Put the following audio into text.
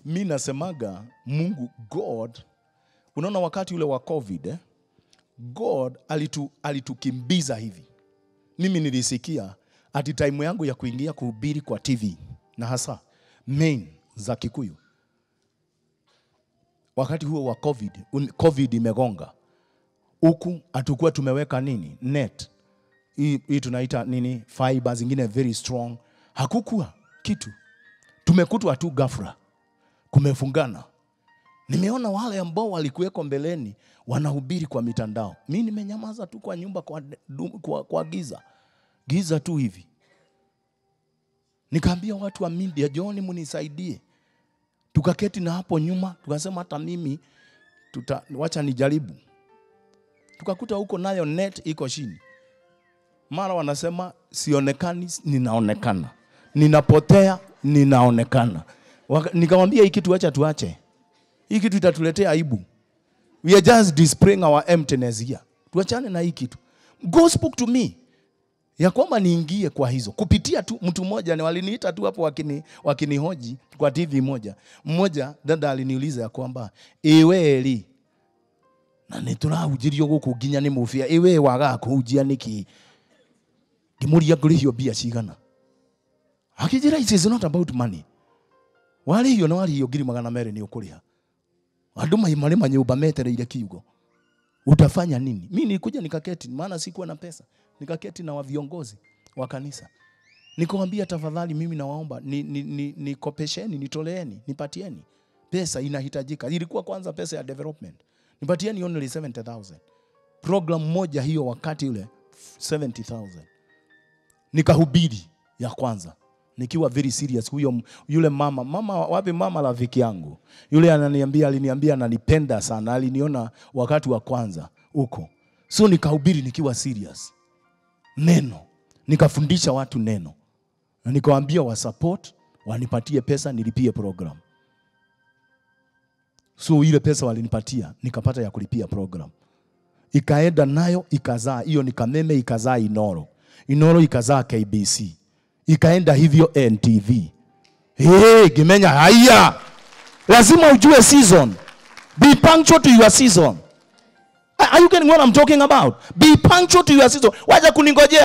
mi nasemaga Mungu God, unaona wakati ule wa COVID eh? God alitu, alitukimbiza hivi. Mimi nilisikia ati time yangu ya kuingia kuhubiri kwa TV na hasa main za Kikuyu wakati huo wa COVID, un- COVID imegonga huku, hatukuwa tumeweka nini net hii, hii tunaita nini fiber zingine very strong, hakukuwa kitu, tumekutwa tu ghafla, kumefungana. Nimeona wale ambao walikuweko mbeleni wanahubiri kwa mitandao, mi nimenyamaza tu kwa nyumba kwa, kwa, kwa giza giza tu hivi. Nikaambia watu wa media, John, munisaidie. Tukaketi na hapo nyuma, tukasema hata mimi tuta, wacha nijaribu. Tukakuta huko nayo net iko chini, mara wanasema sionekani, ninaonekana, ninapotea, ninaonekana. Waka- Nikamwambia hii kitu wacha tuache, hii kitu itatuletea aibu. We are just displaying our emptiness here. Tuachane na hii kitu. God spoke to me ya kwamba niingie kwa hizo kupitia tu mtu mmoja, ni waliniita tu hapo wakini wakinihoji kwa TV moja. Mmoja dada aliniuliza ya kwamba iweli na niturahujirio guku nginya ni mufia iwe waga kuhunjia niki ngimuria ngurihio mbia cigana akijira it is not about money warihio na warihio ngiri magana merĩ nĩ ũkũrĩha andũ mai marĩ manyũmba metereire kiugo utafanya nini? Mi nilikuja nikaketi, maana sikuwa na pesa, nikaketi na wa viongozi wa kanisa nikawambia, tafadhali, mimi nawaomba ni, ni, ni, nikopesheni, nitoleeni, nipatieni pesa, inahitajika. Ilikuwa kwanza pesa ya development, nipatieni only 70000 program moja hiyo, wakati ule 70000 nikahubiri ya kwanza nikiwa very serious. Huyo m- yule mama mama, wapi mama rafiki yangu yule, ananiambia aliniambia ananipenda sana, aliniona wakati wa kwanza huko, so nikahubiri nikiwa serious neno, nikafundisha watu neno na nikawaambia wa support wanipatie pesa nilipie program. So ile pesa walinipatia nikapata ya kulipia program ikaenda nayo ikazaa hiyo ni Kameme, ikazaa Inoro, Inoro ikazaa KBC, ikaenda hivyo NTV. Hey, Gimenya, haya, lazima ujue season. Be punctual to your season. Are you getting what I'm talking about? Be punctual to your season. Wacha kuningojea